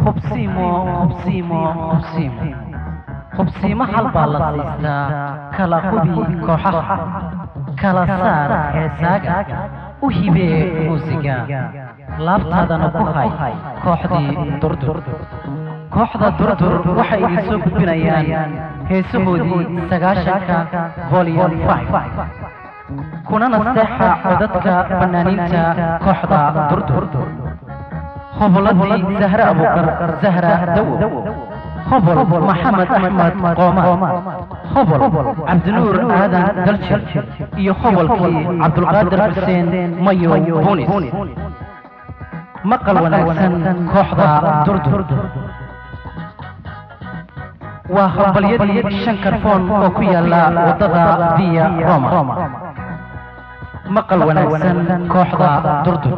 hubsiimo hubsiimo hubsiimo hubsiimo hal baa la siistaa kala hubi kooxaha kala saar heesaaga u hibee muusiga laabtaadana ku hay kooxdii durdur kooxda durdur waxay idin soo gudbinayaan heesahoodii sagaashanka volum kuna nasteexa codadka fanaaniinta kooxda durdur hoboladii zahre abukar zahra dawo hobol maxamed axmed qooma hobol cabdinuur aadan daljir iyo hobolkii cabdulqaadir xuseen mayow bunis maqal wanaagsan kooxda durdur waa hambalyadii shan karfoon oo ku yaala waddada via roma maqal wanaagsan kooxda durdur